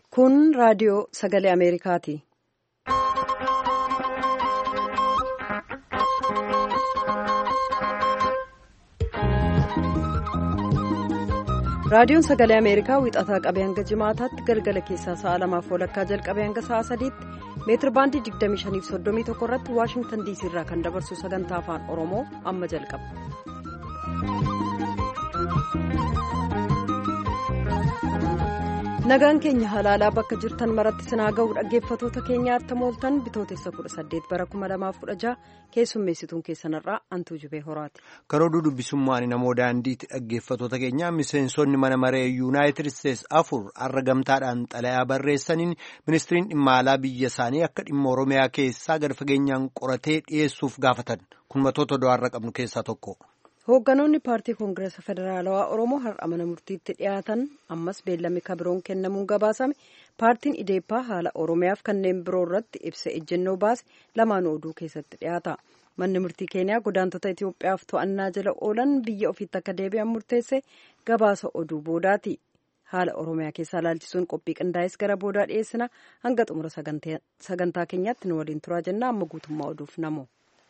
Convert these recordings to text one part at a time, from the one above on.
Kun raadiyoo sagalee Ameerikaati. Raadiyoon sagalee Ameerikaa wixataa qabee hanga jimaataatti galgala keessaa sa'a lamaaf walakkaa jalqabee hanga sa'a sadiitti meetir baandii 2531 irratti Waashingtan diisii irraa kan dabarsu sagantaa afaan Oromoo amma jalqaba. Nagaan keenya halaalaa bakka jirtan maratti sinaa ga'u dhaggeeffatoota keenyaatti mooltan bitootessa 18 bara 2016 keessummeessituun keessanirraa antuu jubee horaati. Karooduu dubbisummaan namoo daandiitti dhaggeeffatoota keenya miseensonni mana maree yuunaayitid isteetsi afur har'a gamtaadhaan xalayaa barreessaniin ministiriin dhimma alaa biyya isaanii akka dhimma oromiyaa keessaa gad fageenyaan qoratee dhiyeessuuf gaafatan kun matoota do'aarra qabnu keessaa tokko. Hoogganoonni paartii koongireesa federaalawaa Oromoo har'a mana murtiitti dhiyaatan ammas beellamni kabiroon kennamuun gabaasame paartiin ideeppaa haala Oromiyaaf kanneen biroo irratti ibsa ejjennoo baase lamaanuu oduu keessatti dhiyaata. Manni murtii keeniyaa godaantota Itoophiyaaf to'annaa jala oolan biyya ofiitti akka deebi'an murteesse gabaasa oduu boodaati. Haala Oromiyaa keessaa ilaalchisuun qophii qindaa'es gara boodaa dhiyeessina hanga xumura sagantaa keenyaatti nu waliin turaa jenna amma guutummaa oduuf namu.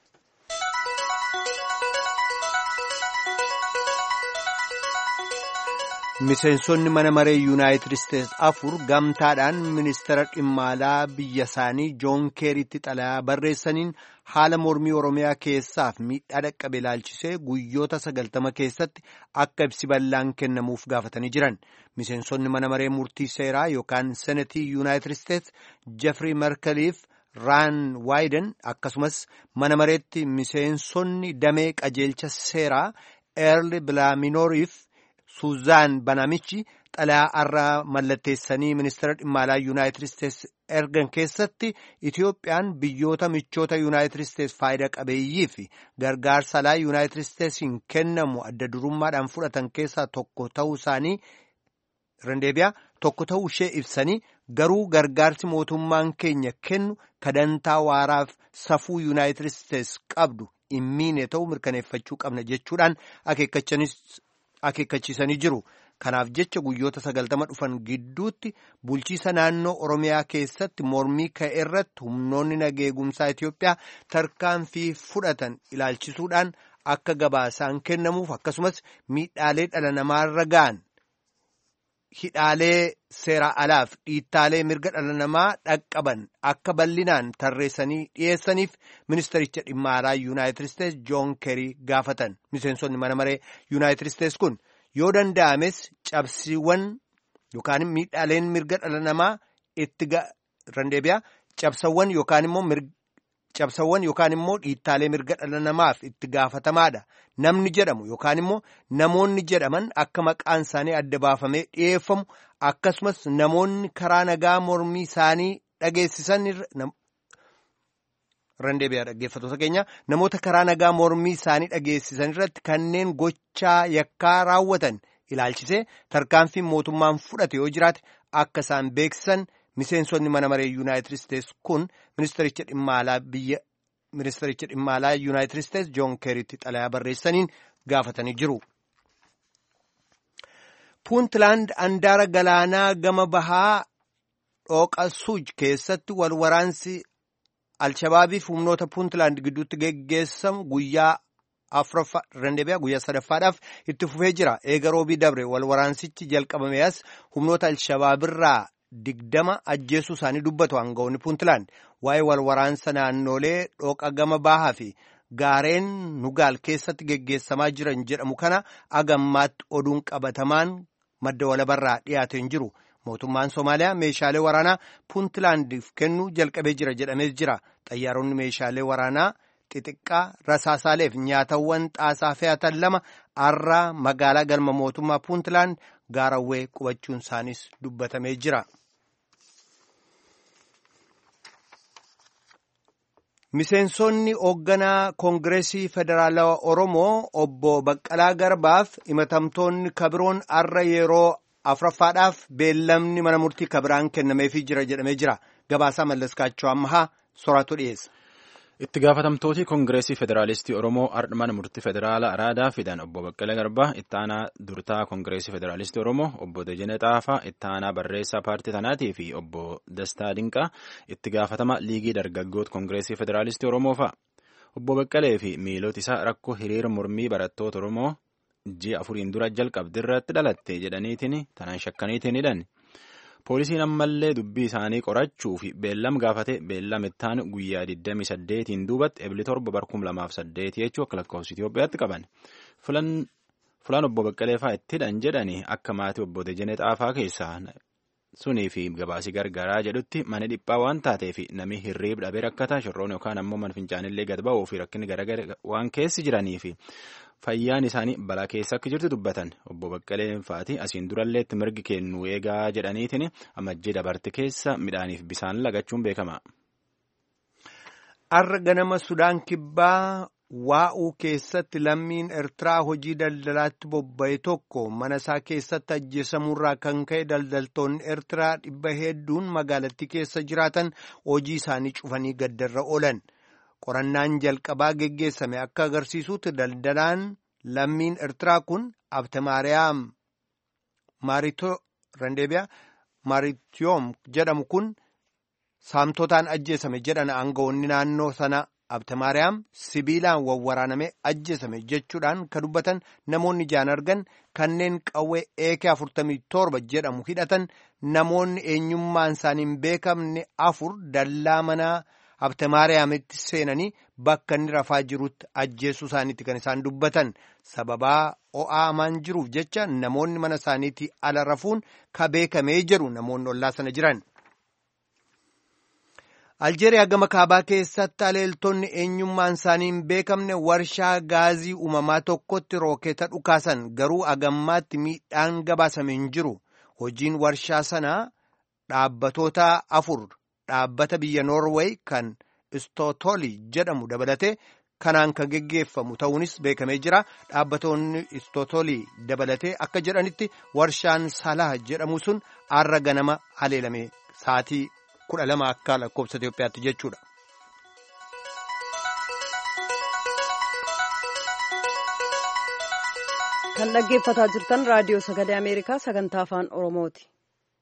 Miseensonni mana maree yuunaayitid isteetsi afur gamtaadhaan ministeera dhimma alaa biyya isaanii joon keeritti xalayaa barreessaniin haala mormii oromiyaa keessaaf miidhaa dhaqqabe ilaalchisee guyyoota sagaltama keessatti akka ibsi bal'aan kennamuuf gaafatanii jiran miseensonni mana maree murtii seeraa yookaan senetii yuunaayitid isteetsi jeffrey merkeliif raan waayiden akkasumas mana mareetti miseensonni damee qajeelcha seeraa eerli bilaaminooriif. Suuzaan Banamichi xalayaa har'a mallatteessanii ministeera dhimma alaa yuunaayitid isteetsi ergan keessatti Itiyoophiyaan biyyoota michoota yuunaayitid isteetsi faayidaa qabeeyyii fi gargaarsa alaa yuunaayitid isteetsiin kennamu adda durummaadhaan fudhatan keessaa tokko ta'uu isaanii rendeebiyaa tokko ta'uu ishee ibsanii garuu gargaarsi mootummaan keenya kennu kadantaa waaraaf safuu yuunaayitid isteetsi qabdu hin miine ta'uu mirkaneeffachuu qabna jechuudhaan akeekkachanis. akeekkachiisanii jiru kanaaf jecha guyyoota sagaltama dhufan gidduutti bulchiisa naannoo oromiyaa keessatti mormii ka'e irratti humnoonni nageegumsaa Itoophiyaa tarkaanfii fudhatan ilaalchisuudhaan akka gabaasaan kennamuuf akkasumas miidhaalee dhala namaarra ga'an hidhaalee seeraa alaaf dhiittaalee mirga dhala namaa dhaqqaban akka bal'inaan tarreessanii dhiyeessaniif ministericha dhimma alaa yuunaayitid isteetsi joon keerii gaafatan miseensonni mana maree yuunaayitid isteetsi kun yoo danda'ames cabsiiwwan yookaan miidhaaleen mirga dhala namaa itti randeebiyaa cabsawwan yookaan immoo cabsawwan yookaan immoo dhiittaalee mirga dhala namaaf itti gaafatamaadha namni jedhamu yookaan immoo namoonni jedhaman akka maqaan isaanii adda baafamee dhiyeeffamu akkasumas namoonni karaa nagaa mormii isaanii dhageessisan randeebiyaa dhaggeeffatoota keenya namoota karaa nagaa mormii isaanii dhageessisan irratti kanneen gochaa yakkaa raawwatan ilaalchisee tarkaanfiin mootummaan fudhate yoo jiraate akka isaan beeksisan. miseensonni mana maree yuunaayitid isteetsi kun ministericha dhimma alaa biyya ministericha dhimma alaa yuunaayitid isteetsi joon keeritti xalayaa barreessaniin gaafatanii jiru. puuntland andaara galaanaa gama bahaa dhooqa suuj keessatti wal waraansi alshabaabiif humnoota puuntland gidduutti geggeessamu guyyaa afuraffaa rendeebiyaa guyyaa sadaffaadhaaf itti fufee jira eega roobii dabre wal waraansichi jalqabame as humnoota alshabaabirraa. digdama ajjeesuu isaanii dubbatu aangawoonni puuntland waa'ee wal waraansa naannolee dhooqa gama bahaa fi gaareen nugaal keessatti geggeessamaa jiran jedhamu kana agammaatti oduun qabatamaan madda walabarraa dhiyaateen jiru mootummaan soomaaliyaa meeshaalee waraanaa puuntlaandiif kennuu jalqabee jira jedhamee jira xayyaaronni meeshaalee waraanaa xixiqqaa rasaasaaleef nyaatawwan xaasaa fe'atan lama har'a magaalaa galma mootummaa puuntland gaarawwee qubachuun isaanis dubbatamee jira. Miseensonni hoogganaa Koongireesii Federaalawaa Oromoo obbo Baqqalaa Garbaaf himatamtoonni kabiroon har'a yeroo afuraffaadhaaf beellamni mana murtii kabiraan kennameefii jira jedhamee jira. Gabaasaa Mallaskaachoo Ammahaa soraatu dhiyeessa. Itti gaafatamtooti Koongireesii Federaalistii Oromoo Ardhman Murtii Federaalaa Araadaa fidan obbo Baqqalee Garbaa, itti aanaa durtaa Koongireesii Federaalistii Oromoo obbo Dejene Xaafaa, itti aanaa barreessaa paartii tanaatii fi obbo Dastaa Dinqaa itti gaafatama liigii dargaggoota Koongireesii Federaalistii Oromoo fa'a. Obbo Baqqalee fi miiloti isaa rakkoo hiriira mormii barattoota Oromoo ji'a afuriin dura jalqabdi irratti dhalatte jedhaniitiin tanaan shakkaniitiin hidhan. Poolisiin ammallee dubbii isaanii qorachuu fi beellam gaafate beellam ittaan guyyaa 28 duubatti ebili torba barkum lamaaf saddeeti jechuu akka lakkoofsa Itoophiyaatti qaban. Fulaan obbo Baqqalee fa'aa itti hidhan jedhanii akka maatii obbo Dejenee Xaafaa keessaa sunii fi gabaasii gargaaraa jedhutti mana dhiphaa waan taateef namni hirriib dhabee rakkataa shorroon yookaan ammoo mana fincaanillee gad ba'uu fi rakkinni garaagara waan keessi jiranii fi fayyaan isaanii balaa keessa akka jirtu dubbatan obbo Baqqaleen fa'aati asiin durallee mirgi kennu eegaa jedhaniitiin amajjii dabarte keessa midhaaniif bisaan lagachuun beekama. Har'a ganama Sudaan Kibbaa waa'uu keessatti lammiin Eertiraa hojii daldalaatti bobba'e tokko mana isaa keessatti ajjeesamuurraa kan ka'e daldaltoonni Eertiraa dhibba hedduun magaalattii keessa jiraatan hojii isaanii cufanii gaddarra oolan. Qorannaan jalqabaa geggeessame akka agarsiisutti daldalaan lammiin Eertiraa kun Abtemaariyaam Maaritiyoom jedhamu kun saamtotaan ajjeesame jedhan aangawoonni naannoo sana Abtemaariyaam sibiilaan wawwaraaname ajjeesame jechuudhaan kan dubbatan namoonni ijaan argan kanneen qawwee eekee afurtamii torba jedhamu hidhatan namoonni eenyummaan isaanii hin beekamne afur dallaa manaa. Abtemaariyaamitti seenanii bakka inni rafaa jirutti ajjeesuu isaaniitti kan isaan dubbatan sababaa o'aa hamaan jiruuf jecha namoonni mana isaaniitti ala rafuun ka beekamee jedhu namoonni ollaa sana jiran. Aljeeriyaa gama kaabaa keessatti aleeltonni eenyummaan isaanii hin beekamne warshaa gaazii uumamaa tokkotti rookeeta dhukaasan garuu agammaatti miidhaan gabaasame hin jiru. Hojiin warshaa sanaa dhaabbatoota afur. Dhaabbata biyya Noorweey kan Istootoli jedhamu dabalatee kanaan kan geggeeffamu ta'uunis beekamee jira. Dhaabbatoonni Istootoli dabalatee akka jedhanitti warshaan Salah jedhamu sun har'a ganama haleelame sa'aatii kudha lama akka lakkoofsa Itoophiyaatti jechuudha. Kan dhaggeeffataa jirtan raadiyoo sagalee Ameerikaa sagantaa afaan Oromooti.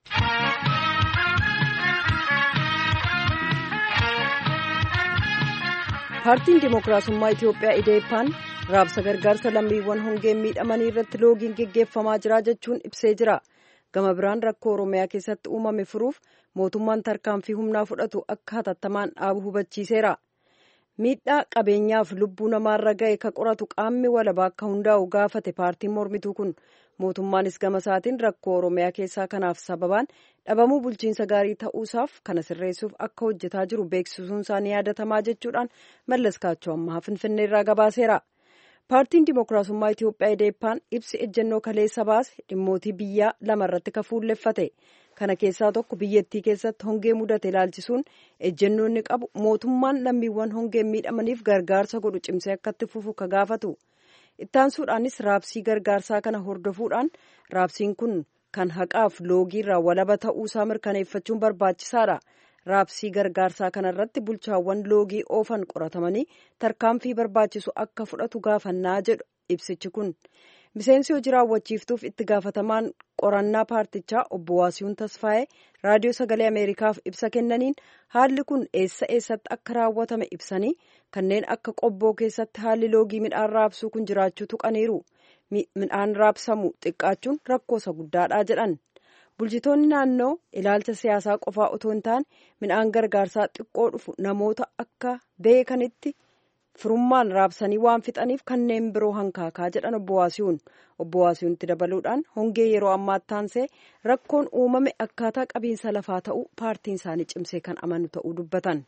paartiin dimookiraasummaa itiyoophiyaa ideeppaan raabsa gargaarsa lammiiwwan hongeen miidhamanii irratti loogiin geggeeffamaa jira jechuun ibsee jira gama biraan rakkoo oromiyaa keessatti uumame furuuf mootummaan tarkaanfii humnaa fudhatu akka hatattamaan dhaabu hubachiiseera miidhaa qabeenyaaf lubbuu namaarra ga'e ka qoratu qaamni walabaa akka hundaa'u gaafate paartiin mormituu kun mootummaanis gama isaatiin rakkoo oromiyaa keessaa kanaaf sababaan dhabamuu bulchiinsa gaarii ta'uusaaf kana sirreessuuf akka hojjetaa jiru beeksisuun isaanii yaadatamaa jechuudhaan mallas kaachoo ammaa finfinneerraa gabaaseera. paartiin dimookiraasummaa itiyoophiyaa ideeppaan ibsi ejjennoo kaleessa baase dhimmootii biyyaa lama irratti ka fuulleffate kana keessaa tokko biyyattii keessatti hongee mudate ilaalchisuun ejjennoonni qabu mootummaan lammiiwwan hongeen miidhamaniif gargaarsa godhu cimsee akkatti fufu ka gaafatu ittaansuudhaanis raabsii gargaarsaa kana hordofuudhaan raabsiin kun kan haqaaf loogiirraa walaba ta'uusaa mirkaneeffachuun barbaachisaadha. raabsii gargaarsaa kanarratti bulchaawwan loogii oofan qoratamanii tarkaanfii barbaachisu akka fudhatu gaafannaa jedhu ibsichi kun miseensi hojii raawwachiiftuuf itti gaafatamaan qorannaa paartichaa obbo Waasiyuun Tasfaayee raadiyoo sagalee Ameerikaaf ibsa kennaniin haalli kun eessa eessatti akka raawwatame ibsanii kanneen akka qobboo keessatti haalli loogii midhaan raabsuu kun jiraachuu tuqaniiru midhaan raabsamu xiqqaachuun rakkoosa guddaadha jedhan. bulchitoonni naannoo ilaalcha siyaasaa qofaa otoo hin taane midhaan gargaarsaa xiqqoo dhufu namoota akka beekanitti firummaan raabsanii waan fixaniif kanneen biroo hankaakaa jedhan obbo Waasiyuun obbo Waasiyuunitti dabaluudhaan hongee yeroo ammaatti taansee rakkoon uumame akkaataa qabiinsa lafaa ta'uu paartiin isaanii cimsee kan amanu ta'uu dubbatan.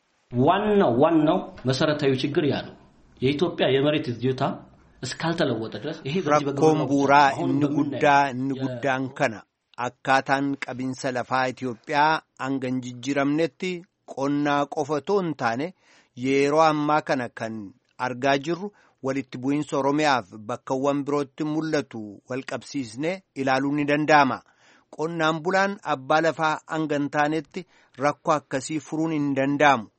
ዋናው ዋናው መሰረታዊ ችግር ያ ነው የኢትዮጵያ የመሬት ይዞታ እስካልተለወጠ ድረስ ይሄ rakkoon buuraa inni guddaa inni guddaan kana akkaataan qabiinsa lafaa Itoophiyaa hanga hin jijjiiramnetti qonnaa qofa otoo hin taane yeroo ammaa kana kan argaa jirru walitti bu'iinsa Oromiyaaf bakkawwan birootti mul'atu walqabsiisnee ilaaluun ni danda'ama. Qonnaan bulaan abbaa lafaa hanga hin taanetti rakkoo akkasii furuun hin danda'amu.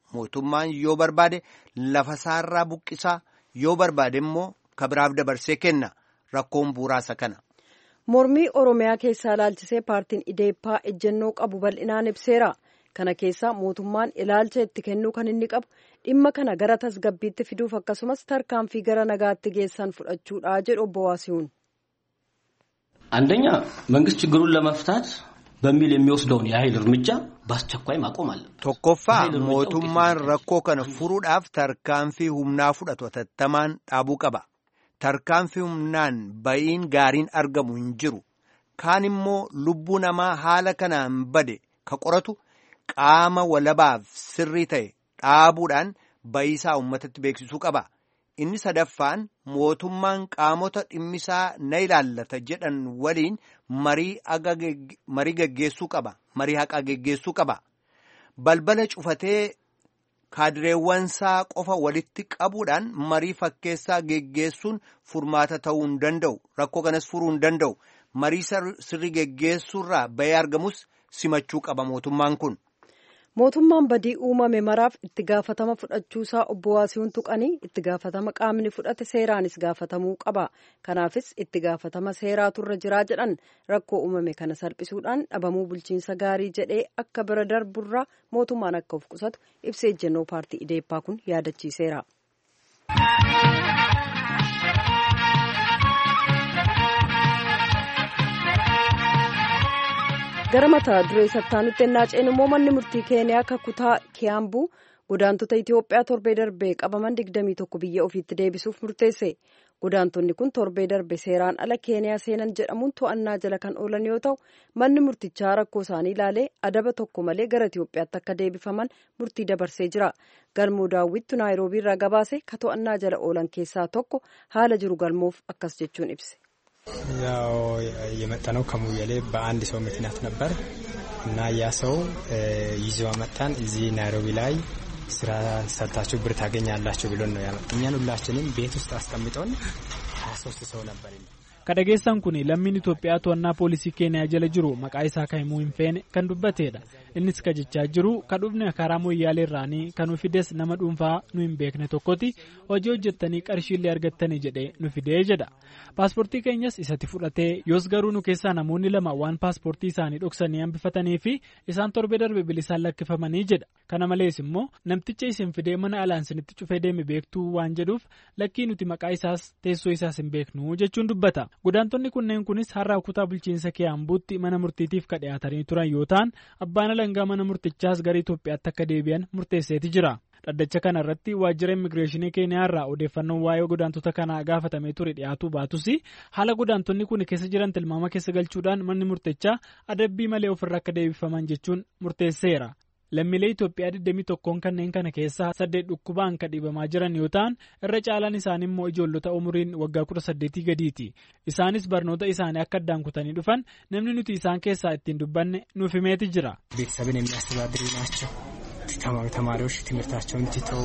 mootummaan yoo barbaade lafa isaarraa buqqisaa yoo barbaade immoo kabiraaf dabarsee kenna rakkoon bu'uuraasa kana. mormii oromiyaa keessaa ilaalchisee paartiin ideeppaa ejjennoo qabu bal'inaan ibseera kana keessaa mootummaan ilaalcha itti kennuu kan inni qabu dhimma kana gara tasgabbiitti fiduuf akkasumas tarkaanfii gara nagaatti geessan fudhachuudha jedhu obbo Waasiyuun. አንደኛ መንግስት ችግሩን ለመፍታት በሚል የሚወስደውን የኃይል እርምጃ በአስቸኳይ ማቆም አለ። tokkoffaa mootummaan rakkoo kana furuudhaaf tarkaanfii humnaa fudhatu hatattamaan dhaabuu qaba. tarkaanfii humnaan ba'iin gaariin argamu hin jiru kaan immoo lubbuu namaa haala kanaan bade ka qoratu qaama walabaaf sirrii ta'e dhaabuudhaan ba'iisaa uummatatti beeksisuu qaba inni sadaffaan mootummaan qaamota dhimmisaa na ilaallata jedhan waliin marii geggeessuu qaba marii haqaa geggeessuu qaba balbala cufatee kaadireewwansaa qofa walitti qabuudhaan marii fakkeessaa geggeessuun furmaata ta'uu hin danda'u rakkoo kanas furuu hin danda'u marii sirrii geggeessuurraa bahee argamus simachuu qaba mootummaan kun. mootummaan badii uumame maraaf itti gaafatama fudhachuusaa obbo Waasiyuun tuqanii itti gaafatama qaamni fudhate seeraanis gaafatamuu qaba kanaafis itti gaafatama seeraatu irra jiraa jedhan rakkoo uumame kana salphisuudhaan dhabamuu bulchiinsa gaarii jedhee akka bira darburraa mootummaan akka of qusatu ibsa ejjennoo paartii ideeppaa kun yaadachiiseera. gara mataa duree sattaanutti ennaa ceenu immoo manni murtii keeniyaa akka kutaa kiyaambuu godaantota itiyoophiyaa torbee darbee qabaman 21 biyya ofiitti deebisuuf murteesse godaantonni kun torbee darbe seeraan ala keeniyaa seenan jedhamuun to'annaa jala kan oolan yoo ta'u manni murtichaa rakkoo isaanii ilaalee adaba tokko malee gara itiyoophiyaatti akka deebifaman murtii dabarsee jira galmoo daawwittu naayiroobii irraa gabaase ka to'annaa jala oolan keessaa tokko haala jiru galmoof akkas jechuun ibse. ያው የመጣነው ከሙያሌ በአንድ ሰው ምክንያት ነበር እና ያ ሰው ይዞ መጣን። እዚህ ናይሮቢ ላይ ስራ ሰርታችሁ ብር ታገኛላችሁ ብሎን ነው ያመጣ። እኛን ሁላችንም ቤት ውስጥ አስቀምጠውን ሀያ ሶስት ሰው ነበር። kadhageessan kun lammiin Itoophiyaa to'annaa poolisii keeniyaa jala jiru maqaa isaa kan himuu hin feene kan dubbateedha. Innis ka jechaa jiru ka dhufne karaa moyyaalee irraanii kan nu fides nama dhuunfaa nu hin beekne tokkoti hojii hojjettanii qarshiillee argattanii jedhee nu fidee jedha. Paaspoortii keenyas isatti fudhatee yoos garuu nu keessaa namoonni lama waan paaspoortii isaanii dhoksanii hambifatanii fi isaan torbee darbe bilisaan lakkifamanii jedha. Kana malees immoo namticha isin fidee mana alaan isinitti cufee deeme beektuu waan jedhuuf lakkii nuti maqaa isaas teessoo isaas hin beeknu jechuun dubbata. Godaantonni kunneen kunis har'a kutaa bulchiinsa Kiyaambuutti mana murtiitiif ka dhiyaatanii turan yoo ta'an abbaan alangaa mana murtichaas gara Itoophiyaatti akka deebi'an murteesseeti jira. Dhaddacha kana irratti waajjira immigireeshinii Keeniyaa irraa odeeffannoon waa'ee godaantota kanaa gaafatamee ture dhiyaatuu baatus haala godaantonni kun keessa jiran tilmaama keessa galchuudhaan manni murtichaa adabbii malee ofirra akka deebifaman jechuun murteesseera. Lammiilee Itoophiyaa 21 kanneen kana keessaa saddeet dhukkubaan kan dhiibamaa jiran yoo ta'an irra caalaan isaanii immoo ijoollota umuriin waggaa 18 gadiiti. Isaanis barnoota isaanii akka addaan kutanii dhufan namni nuti isaan keessaa ittiin dubbanne nuuf himeeti jira. ቤተሰብን የሚያስተዳድሩ ናቸው። ተማሪዎች ትምህርታቸውን ትተው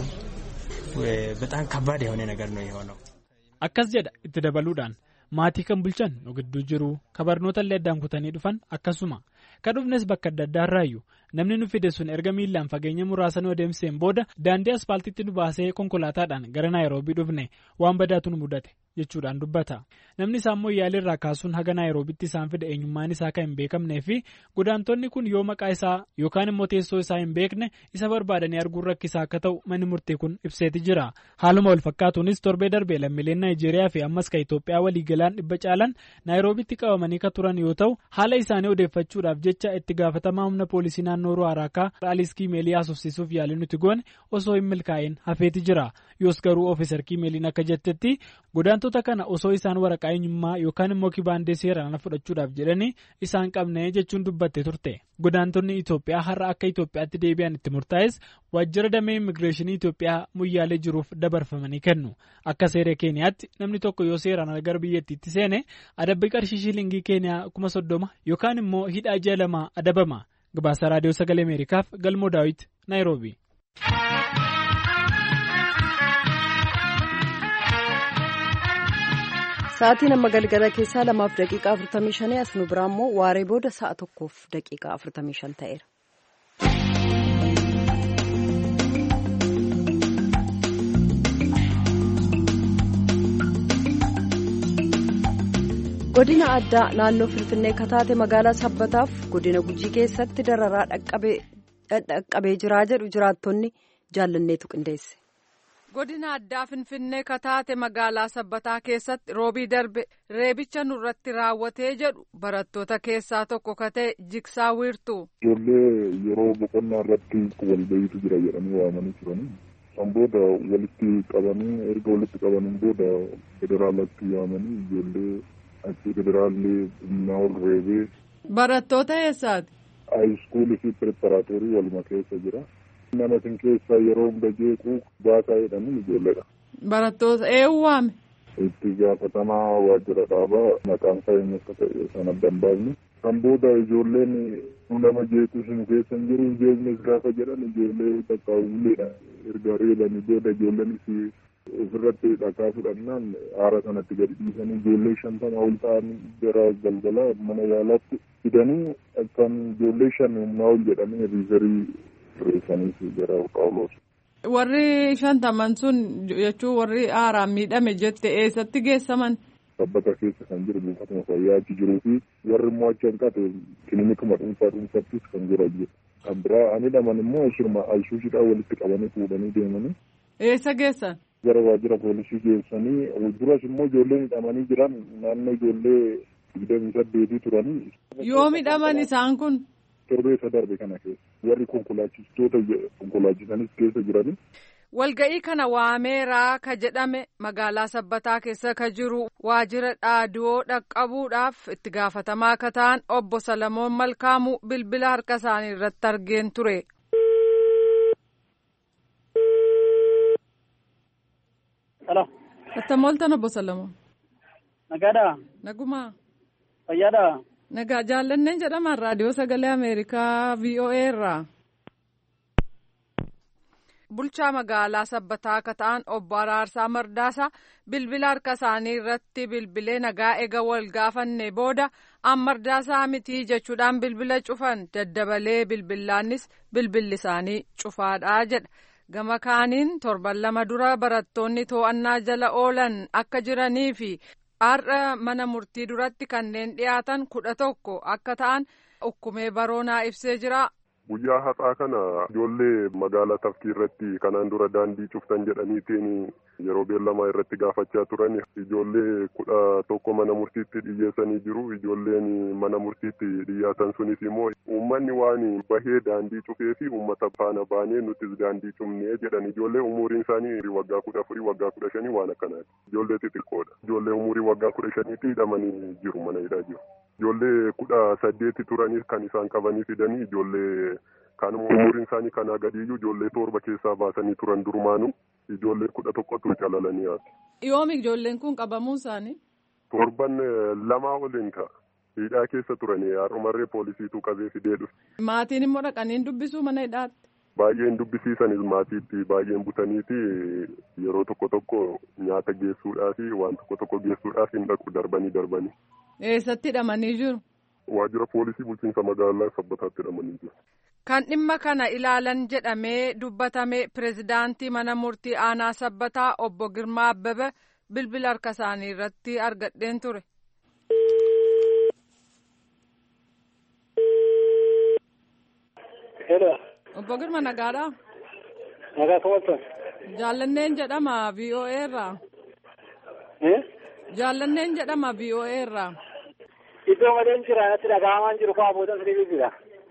በጣም ከባድ የሆነ ነገር ነው የሆነው። akkas jedha itti dabaluudhaan maatii kan bulchan nu gidduu jiru ka barnoota illee addaan kutanii dhufan akkasuma ka dhufnes bakka adda addaa irraayyuu namni nu fide sun erga miillaan fageenya muraasa nu adeemseen booda daandii aspaaltiitti nu baasee konkolaataadhaan gara naayiroobii dhufne waan badaatu nu mudate jechuudhaan dubbata namni isaan moyyaalee irraa kaasuun haga naayiroobitti isaan fide eenyummaan isaa kan hin beekamnee fi godaantonni kun yoo maqaa isaa yookaan immoo teessoo isaa hin beekne isa barbaadanii arguun rakkisaa akka ta'u manni murtii kun ibseeti jira haaluma wal fakkaatuunis torbee darbee lammiileen naayijeeriyaa fi ammas ka Itoophiyaa waliigalaan dhibba caalan naayiroobitti qabamanii ka turan yoo ta'u haala isaanii odeeffachuudhaaf jecha itti gaafatamaa humna poolisii naannoo Ruwaaraakaa Raalis Kiimeelii haasofsiisuuf yaalii nuti goone osoo hin milkaa'in hafeeti jira yoos garuu ofiisar Kiimeeliin akka jettetti godaantota kana osoo isaan waraqaa eenyummaa yookaan immoo kibaandee seeraan fudhachuudhaaf jedhanii isaan qabne jechuun dubbatte turte godaantonni Itoophiyaa har'a akka Itoophiyaatti deebi'an itti murtaa'es waajjira damee immigireeshinii Itoophiyaa muyyaalee jiruuf dabarfamanii kennu akka seera keeniyaatti namni tokko yoo seeraan gara biyyattiitti seene adabbii qarshii shilingii keeniyaa kuma soddoma yookaan immoo hidhaa ji'a lamaa adabama gabaasa raadiyoo sagalee ameerikaaf galmoo daawit naayiroobii. Sa'aatiin amma galgala keessaa lamaaf daqiiqaa 45 as nu biraa immoo waaree booda sa'a tokkoof daqiiqaa 45 ta'eera. godina addaa naannoo finfinnee kataate magaalaa sabbataaf godina gujii keessatti dararaa dhaqqabee jiraa jedhu jiraattonni jaallanneetu qindeesse. godina addaa finfinnee kataate magaalaa sabbataa keessatti roobii darbe reebicha nurratti raawwatee jedhu barattoota keessaa tokko katee jigsaa wiirtu. ijoollee yeroo boqonnaa irratti walbayiitu jira jedhanii waamanii turanii. Kan booda walitti qabanii erga walitti qabaniin booda federaalatti yaamanii ijoollee achi federaalli humnaa ol reebee. Barattoota eessaati? Haayiskuulii fi pireparaatoorii waluma keessa jira. Nama isin keessa yeroo hunda jeequu baasaa jedhanii ijoolleedha. Barattoota eenyu waame? Itti gaafatamaa waajjira dhaabaa maqaan isaa eenyu akka ta'e sana adda hin baafne. Kan booda ijoolleen nama jeequu isin keessa hin jiru jeeqnis gaafa jedhan ijoollee bakka uleedha. erga reebanii booda ijoolleenis ofirratti dhakaa fudhannaan aara sanatti gadi dhiisanii ijoollee shantama ol ta'an gara galgala mana yaalaatti fidanii kan ijoollee shan humnaa ol jedhanii riizarii reessaniif gara qaawuloos. Warri shantaman sun jechuun warri aaraan miidhame jette eessatti geessaman? Sabbata keessa kan jiru buufatuma fayyaa achi jiruu fi warri immoo achi hanqate kilinikuma dhuunfaa dhuunfattis kan jiran jiru. kan biraa ani dhaman immoo shirma ayisuushiidhaan walitti qabanii fuudhanii deemanii. Eessa geessan? Gara waajjira poolisii geessanii duras immoo ijoollee hidhamanii jiran naannoo ijoollee digdamii saddeetii turanii. Yoo hidhaman isaan kun? Torbeessa darbe kana keessa warri konkolaachistoota konkolaachisanis keessa jiranii. Walga'ii kana waameeraa ka jedhame magaalaa sabbataa keessa ka jiru waajjira dhaadiyoo dhaqqabuudhaaf itti gaafatamaa ka ta'an obbo Salamoon Malkaamuu bilbila harka isaanii irratti argeen ture. Halo. Attam ooltan obbo Salamoon. Nagaadhaa. Nagumaa. Fayyaadhaa. Nagaa jaallanneen jedhaman raadiyoo sagalee Ameerikaa VOA irraa. bulchaa magaalaa sabbataa akka ta'an obbo Araarsaa Mardaasaa bilbila harka isaanii irratti bilbilee nagaa eega wal gaafanne booda an Mardaasaa mitii jechuudhaan bilbila cufan daddabalee bilbilaanis bilbilli isaanii cufaadhaa jedha. Gama kaaniin torban lama dura barattoonni to'annaa jala oolan akka jiranii fi har'a mana murtii duratti kanneen dhiyaatan kudha tokko akka ta'an ukkumee baroonaa ibsee jira. Guyyaa har'aa kana ijoollee magaalaa tafkii irratti kanaan dura daandii cuftan jedhaniitiin yeroo beellamaa irratti gaafachaa turan ijoollee kudha tokko mana murtiitti dhiyyeessanii jiru ijoolleen mana murtiitti dhiyaatan sunis immoo uummanni waan bahee daandii cufee fi uummata faana baanee nutis daandii cufnee jedhan ijoollee umuriin isaanii waggaa kudha afurii waggaa kudha shanii waan akkanaati ijoollee xixiqqoodha ijoollee umurii waggaa kudha shaniitti hidhamanii jiru mana hidhaa jiru. Ijoollee kudha saddeeti turanii kan isaan qabanii fidanii ijoollee kanuma umuriin isaanii kanaa gadiiyyuu ijoollee torba keessaa baasanii turan durumaanu ijoollee kudha tokkotu calalanii haati. Yoomi ijoolleen kun qabamuu isaanii? Torban lamaa oliin ta'a. Hidhaa keessa turanii har'umarree poolisiitu qabee fidee dhufe. Maatiin immoo dhaqanii dubbisuu mana hidhaatti? Baay'een dubbisiisanis maatiitti baay'een butaniiti yeroo tokko tokko nyaata geessuudhaaf waan tokko tokko geessuudhaaf hin dhaqu darbanii darbanii. Eessatti hidhamanii jiru? Waajjira poolisii bulchiinsa magaalaa sabbataatti hidhamanii jiru. Kan dhimma kana ilaalan jedhamee dubbatame pirezidaantii mana murtii aanaa sabbataa obbo Girmaa Abbebe bilbila harka isaanii irratti argadheen ture. Obbo Girma nagaadhaa? Nagaa kamaltan. Jaallanneen jedhama VOA irraa. Jaallanneen jedhama VOA irraa. Iddoo malee jira natti dhaga'amaan jiru fa'aa booda sirrii jira.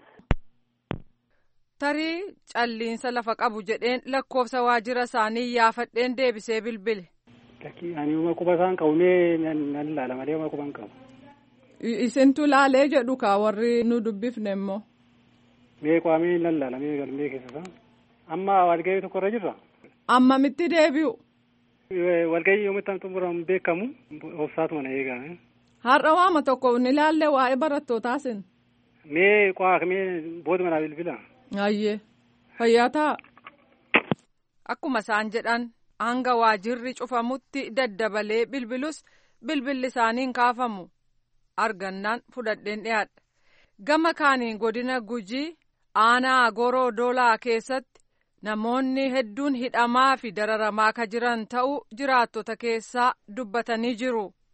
Tarii calliinsa lafa qabu jedheen lakkoofsa waajjira isaanii yaafadheen deebisee bilbile. Ani uma quba isaan qabu mee nan ilaala malee uma quba hin qabu. Isintu laalee jedhu kaa warri nu dubbifne immoo. Mee qaamee nan ilaala mee galmee keessa isaa. Amma walgahii tokko irra jirra. Ammamitti deebi'u? Walgahii yoomitti xumuramu beekamu obsaatuma na eegame. Har'a waama tokko ni ilaalle waa'ee barattootaas. Mee qo'aa mee booduma naa bilbila. Ayyee fayyaa ta'a. Akkuma isaan jedhan hanga waajirri cufamutti daddabalee bilbilus bilbilli isaaniin kaafamu argannaan fudhadheen dhiyaadha. Gama kaaniin godina gujii aanaa goroo doolaa keessatti namoonni hedduun hidhamaa fi dararamaa ka jiran ta'uu jiraattota keessaa dubbatanii jiru.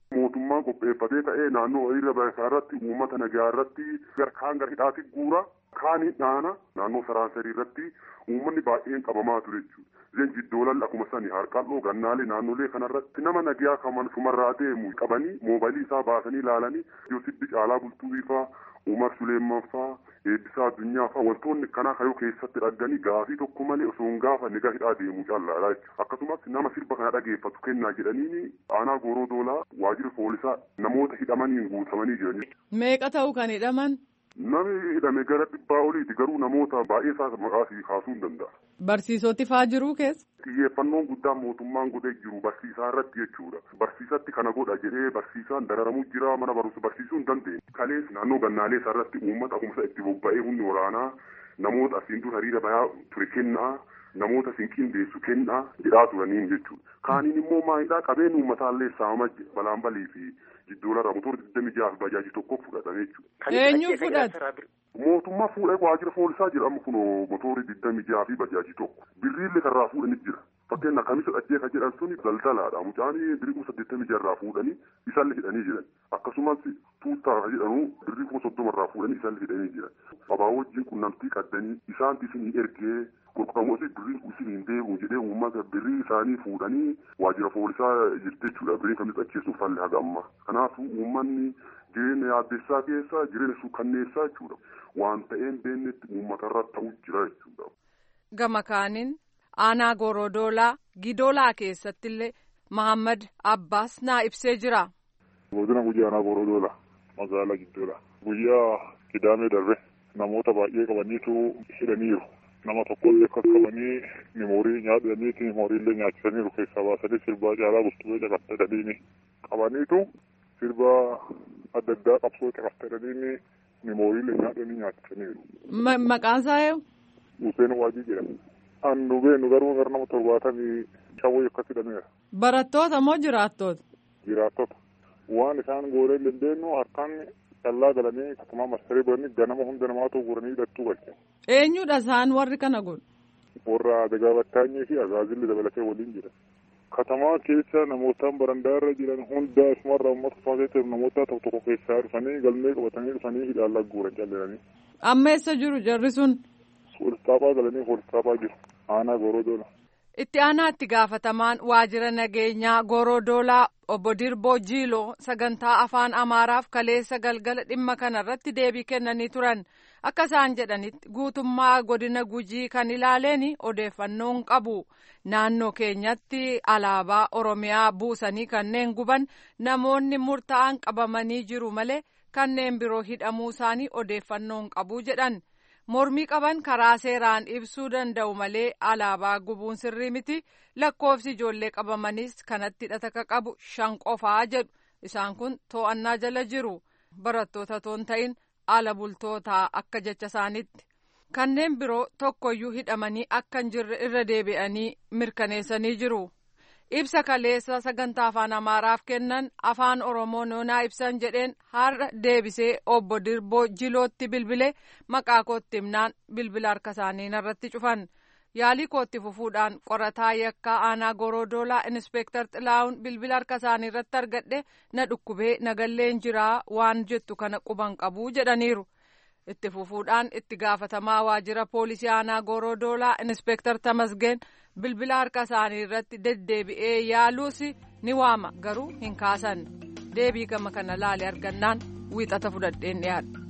mootummaan qopheeffatee ta'ee naannoo hiriira baay'isaa irratti uummata nagaa irratti garkaan gara hidhaatti guura kaanii dhaana naannoo saraansarii irratti uummanni baay'een qabamaa ture jechuudha. Leenji doolal akkuma sani harqalloo gannaalee naannolee kanarratti nama nagaa kaman sumarraa deemu qabanii moobaylii isaa baasanii ilaalanii Yoosibbi Caalaa Bultuu Ifaa Umar Suleeman faa eebbisaa addunyaa faa wantoonni kanaa kayoo keessatti dhagganii gaafii tokko malee osoo hin gaafanne gara hidhaa deemuu callaadha jechuudha. Akkasumas nama sirba kana dhageeffatu kennaa jedhanii aanaa gooroo doolaa waajjira poolisaa namoota hidhamaniin guutamanii jiran. Meeqa ta'u kan hidhaman? Namni hidhame gara dhibbaa oliiti garuu namoota baay'ee isaa maqaasii kaasuu hin danda'a. Barsiisoti faa jiruu keessa? Xiyyeeffannoon guddaan mootummaan godhee jiru barsiisaa irratti jechuudha. Barsiisatti kana godha jedhee barsiisaan dararamuu jira mana barumsa barsiisuu hin dandeenye. Kalees naannoo gannaalee irratti uummata akkuma itti bobba'ee humni waraanaa namoota asiin dura hiriira bayaa ture kennaa namoota siin qindeessu kennaa jedhaa turaniin jechuudha. Kaaniin immoo maalidhaa qabeen uummataallee saama balaan balii fi jiddoolarraa motora digdami jaha bajaajii tokko fudhatame jechuudha. Eenyu fudhata? Mootummaa fuudhee waajjira poolisaa jedhamu kun motorri digdami jaha fi bajaajii tokko birriillee karraa fuudhanii jira. Fakkeenya kamisa dhachee kan jedhan suni daldalaadha. Mucaanii birrii kuma saddeettamii jaharraa fuudhanii isaallee hidhanii jiran. Akkasumas tuuttaa kan jedhamu birrii kuma soddomarraa fuudhanii isaallee hidhanii jiran. Abaa wajjin qunnamtii qaddanii isaanti isinii ergee qulqulluufi birrii isiniin deemu jedhee uummata birrii isaanii fuudhanii waajjira poolisaa jirti jechuudha. Birrii kamisa dhacheessuuf falli haga ammaa. Kanaafuu uummanni jireenya yaaddessaa keessa jireenya suukanneessaa jechuudha. Waan ta'een beennetti uummatarra ta'uu jira jechuudha. Gama kaaniin aanaa Gorodoolaa Gidoolaa keessattillee Mahammad Abbaas naa ibsee jira. Godina guyyaa aanaa Gorodoolaa magaalaa Giddoolaa. Guyyaa Kidaamee darbe namoota baay'ee qabaniitu hidhaniiru. Nama tokkollee akkas qabanii memoorii nyaataniiti memooriillee nyaachisaniiru keessaa baasanii sirbaa caalaa bultuu caqasadhaniini qabaniitu sirbaa adda addaa qabsoo caqasadhaniini memooriillee nyaatanii nyaachisaniiru. Maqaan isaa eenyu? Hussein Waajii jedhama. An nu beenu garuu gara nama torbaatamii shawwee akkas hidhameera. Barattoota moo jiraattoota? Jiraattota. Waan isaan goonee hin beeknu harkaan callaa galanii akkuma marsaree godhanii ganama hunda namaatu guuranii hidhattuu galche. Eenyudha isaan warri kana godhu? Warra Adagaa Battaanyii fi Azaazilli dabalatee waliin jira. Katamaa keessa namootaan barandaa irra jiran hunda asumarraa uummata faaseetti namoota tokko tokko keessaa dhufanii galmee qabatanii dhufanii hidhaan guuran calleeranii. Amma eessa jiru jarri sun? Poolistaaphaa galanii poolistaaphaa jiru. Aanaa Gorodoola. Itti aanaa itti gaafatamaan waajjira nageenyaa Gorodoolaa obbo Dirboo Jiiloo sagantaa afaan Amaaraaf kaleessa galgala dhimma kanarratti deebii kennanii turan. Akka isaan jedhanitti guutummaa godina Gujii kan ilaaleen odeeffannoon qabu. Naannoo keenyatti alaabaa Oromiyaa buusanii kanneen guban namoonni murtaa'an qabamanii jiru malee kanneen biroo hidhamuu isaanii odeeffannoon qabu jedhan. mormii qaban karaa seeraan ibsuu danda'u malee alaabaa gubuun sirrii miti lakkoofsi ijoollee qabamanis kanatti hidhata qabu shan qofaa jedhu isaan kun to'annaa jala jiru barattoota toon ta'in ala bultootaa akka jecha isaanitti kanneen biroo tokkoyyuu hidhamanii akka hin jirre irra deebi'anii mirkaneessanii jiru. ibsa kaleessa sagantaa afaan amaaraaf kennan afaan oromoo noonaa ibsan jedheen har'a deebisee obbo dirboo jilootti bilbile maqaa kootti himnaan bilbila harka isaanii irratti cufan yaalii kootti fufuudhaan qorataa yakkaa aanaa gorodoolaa inspeektar xilaa'uun bilbila harka isaanii irratti argadhe na dhukkubee nagalleen jiraa waan jettu kana quban qabuu jedhaniiru. itti fufuudhaan itti gaafatamaa waajjira poolisii aanaa gorodoolaa inspeektar tamasgeen bilbila harka isaanii irratti deddeebi'ee yaaluus ni waama garuu hin kaasan deebii gama kana laale argannaan wiixata fudhadheen dhiyaadha.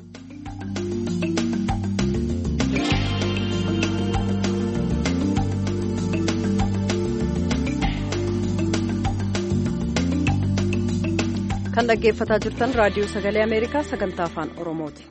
kan dhaggeeffataa jirtan raadiyoo sagalee ameerikaa sagantaa afaan oromooti.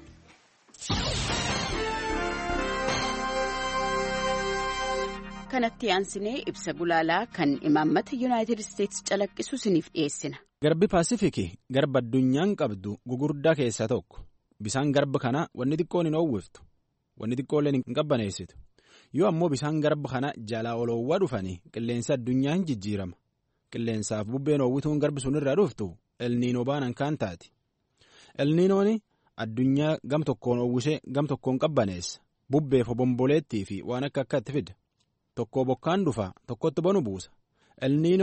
kanatti aansinee ibsa gulaalaa kan imaammata yuunaayitid isteetsi calaqqisu isiniif dhiyeessina. Garbi Paasifikii garba addunyaan qabdu gugurdaa keessaa tokko. Bisaan garba kana wanni xiqqoon hin oowwiftu. Wanni xiqqoolleen hin qabbaneessitu. Yoo ammoo bisaan garba kana jalaa oloowwaa dhufanii qilleensa addunyaa hin jijjiirama. Qilleensaaf bubbeen oowwituun garbi sun irraa dhuftu elniinoo baanan kaan taati. Elniinoon addunyaa gam tokkoon oowwisee gam tokkoon qabbaneessa. Bubbeef obomboleettii fi waan akka akkaatti fida. Tokko bokkaan dhufa tokkotti bonu buusa. Elniinoon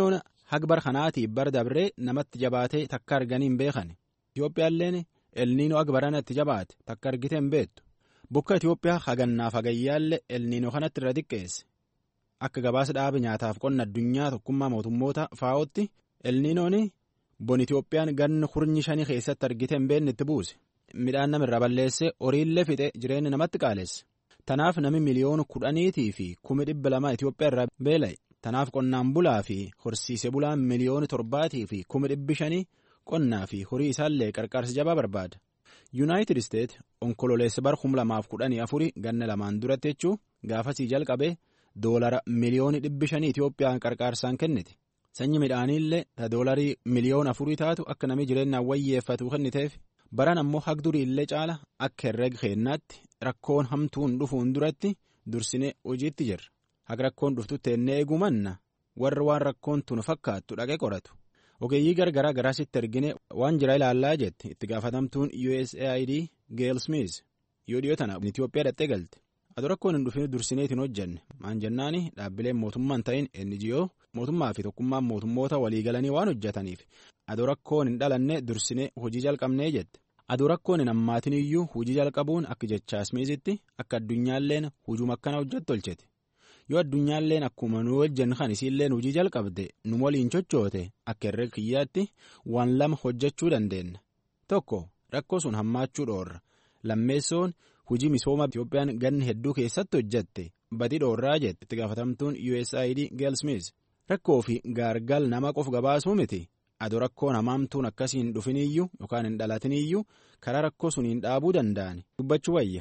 hagbar kanaatiif bar dabree namatti jabaatee takka arganii hin beekan itiyoophiyaalleen elniinoo agbarana itti jabaate takka argite hin beektu bokka itiyoophiyaa hagannaaf hagayyaallee elniinoo kanatti irra xiqqeesse akka gabaasa dhaaba nyaataaf qonna addunyaa tokkummaa mootummoota faa'ootti elniinoon bon itiyoophiyaan ganna kurnyi shanii keessatti argite hin beekne itti buuse midhaan namirra balleessee horiillee fixe jireenya namatti qaalesse tanaaf nami miliyoona kudhaniitii fi kumi dhibba lama itiyoophiyaa irraa beela'e tanaaf qonnaan bulaa fi horsiise bulaan miliyoona torbaatii fi kumi dhibbi shanii qonnaa fi horii isaallee qarqaarsa jabaa barbaada yuunaayitid isteet onkololeessa bara kum lamaaf kudhanii afurii ganna lamaan duratti jechuu gaafasii jalqabee doolara miliyoona dhibbi shanii itiyoophiyaan qarqaarsaan kennite sanyi midhaaniillee ta doolarii miliyoona afurii taatu akka namni jireenyaan wayyeeffatu kenniteef baran ammoo hagduriillee caala akka herrega keennaatti rakkoon hamtuun dhufuun duratti dursinee hojiitti jirra haga rakkoon dhuftutti ennee eegumanna warra waan rakkoon tun fakkaattu dhaqee qoratu ogeeyyii gargaraa garaasitti ergine waan jira ilaallaa jette itti gaafatamtuun usaid geel smith yoo dhiyoo tana itiyoophiyaa dhattee galte adoo rakkoon hin dhufin dursineetiin hojjenne maan jennaani dhaabbileen mootummaan ta'in ngo mootummaa fi tokkummaan mootummoota waliigalanii waan hojjetaniif adoo rakkoon hin dhalanne dursinee hojii jalqabnee jette adoo rakkoon hin hammaatin iyyuu hojii jalqabuun akka jechaa smiizitti akka addunyaalleen hujuma akkana hojjettu tolchete yoo addunyaalleen akkuma nu hojjennu kan isiilleen hojii jalqabde nu waliin chochoote akka herrega kiyyaatti waan lama hojjechuu dandeenya tokko rakkoo sun hammaachuu dhoorra lammeessoon hujii misooma Itiyoophiyaan ganna hedduu keessatti hojjette badii dhoorraa jette itti gaafatamtuun usaid geel smith rakkoo fi gaargal nama qof gabaasuu miti adoo rakkoon hamaamtuun akkasiin dhufiniyyuu yookaan hin dhalatiniyyuu karaa rakkoo suniin dhaabuu danda'an dubbachuu wayya.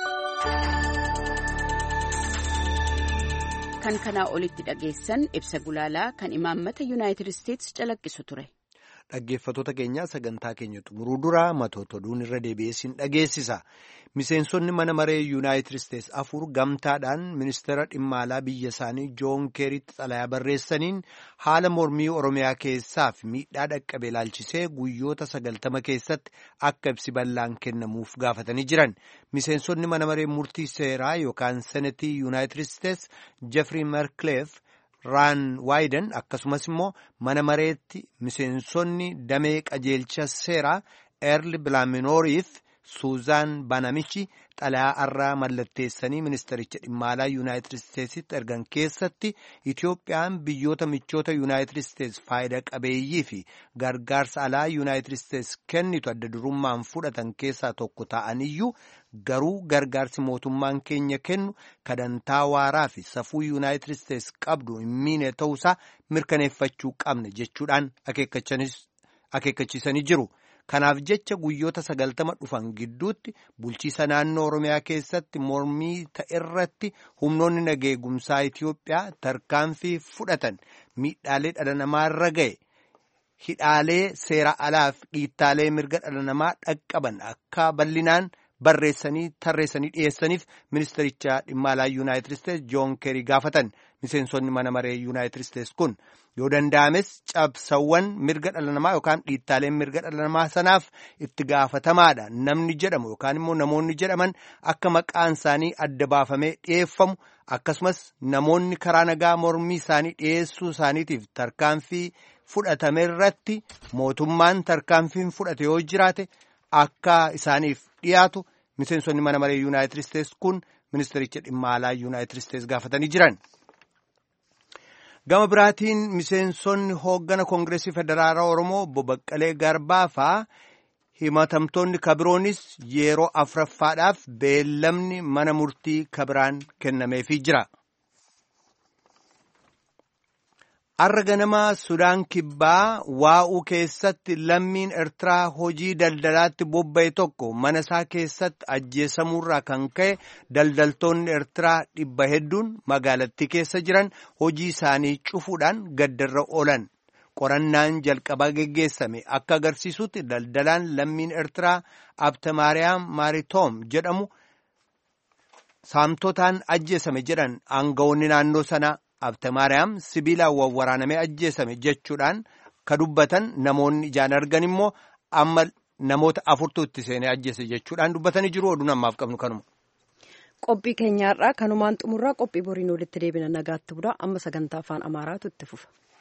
kan kanaa olitti dhageessan ibsa gulaalaa kan imaammata yuunaayitid isteetsi calaqqisu ture. Dhaggeeffattoota keenyaa sagantaa keenya xumuruu dura matoota oduun irra deebi'eessin dhageessisa. Miseensonni mana maree yuunaayitid isteetsi afur gamtaadhaan ministeera dhimma alaa biyya isaanii joon keeritti xalayaa barreessaniin haala mormii oromiyaa keessaaf miidhaa dhaqqabe ilaalchisee guyyoota sagaltama keessatti akka ibsi bal'aan kennamuuf gaafatanii jiran. Miseensonni mana maree murtii seeraa yookaan senetii yuunaayitid isteetsi jeffrey merkleef. raan waayiden akkasumas immoo mana mareetti miseensonni damee qajeelcha seeraa eerli bilaaminooriif suuzaan banamichi xalayaa arraa mallatteessanii ministericha dhimma alaa yuunaayitid isteetsitti ergan keessatti itiyoophiyaan biyyoota michoota yuunaayitid isteets faayida qabeeyyii fi gargaarsa alaa yuunaayitid isteets kennitu adda durummaan fudhatan keessaa tokko ta'aniyyuu garuu gargaarsi mootummaan keenya kennu kadantaa waaraa fi safuu yuunaayitid isteets qabdu hin miine ta'uusaa mirkaneeffachuu qabna jechuudhaan akeekkachiisanii jiru. Kanaaf jecha guyyoota sagaltama dhufan gidduutti bulchiisa naannoo Oromiyaa keessatti mormii ta'erratti humnoonni nageegumsaa Itiyoophiyaa tarkaanfii fudhatan miidhaalee dhala namaarra ga'e hidhaalee seera alaaf dhiittaalee mirga dhala namaa dhaqqaban akka bal'inaan barreessanii tarreessanii dhiyeessaniif ministericha dhimma alaa yuunaayitid isteetsi joon keerii gaafatan miseensonni mana maree yuunaayitid isteetsi kun yoo danda'ames cabsawwan mirga dhala namaa yookaan dhiittaaleen mirga dhala namaa sanaaf itti gaafatamaadha namni jedhamu yookaan immoo namoonni jedhaman akka maqaan isaanii adda baafamee dhiyeeffamu akkasumas namoonni karaa nagaa mormii isaanii dhiyeessuu isaaniitiif tarkaanfii fudhatame irratti mootummaan tarkaanfiin fudhate yoo jiraate akka isaaniif dhiyaatu miseensonni mana maree yuunaayitid isteetsi kun ministericha dhimma alaa yuunaayitid isteetsi gaafatanii jiran. Gama biraatiin miseensonni hooggana koongireesii federaalaa Oromoo obbo Baqqalee Garbaa faa himatamtoonni kabiroonis yeroo afuraffaadhaaf beellamni mana murtii kabiraan kennameefii jira. Har'a ganama Sudaan Kibbaa waa'uu keessatti lammiin Eertiraa hojii daldalaatti bobba'e tokko mana isaa keessatti ajjeesamuurraa kan ka'e daldaltoonni Eertiraa dhibba hedduun magaalattii keessa jiran hojii isaanii cufuudhaan gaddarra oolan. Qorannaan jalqabaa geggeessame akka agarsiisutti daldalaan lammiin Eertiraa Abtamaariyaam Maaritoom jedhamu saamtotaan ajjeesame jedhan aangawoonni naannoo sanaa. Abtamaariyaam sibiilaan wawwaraanamee ajjeesame jechuudhaan ka dubbatan namoonni ijaan argan immoo amma namoota afurtu itti seenee ajjeese jechuudhaan dubbatanii jiru oduun ammaaf qabnu kanuma. Qophii keenyaarraa kanumaan xumurraa qophii boriin walitti deebina nagaatti bula amma sagantaa afaan amaaraatu itti fufa.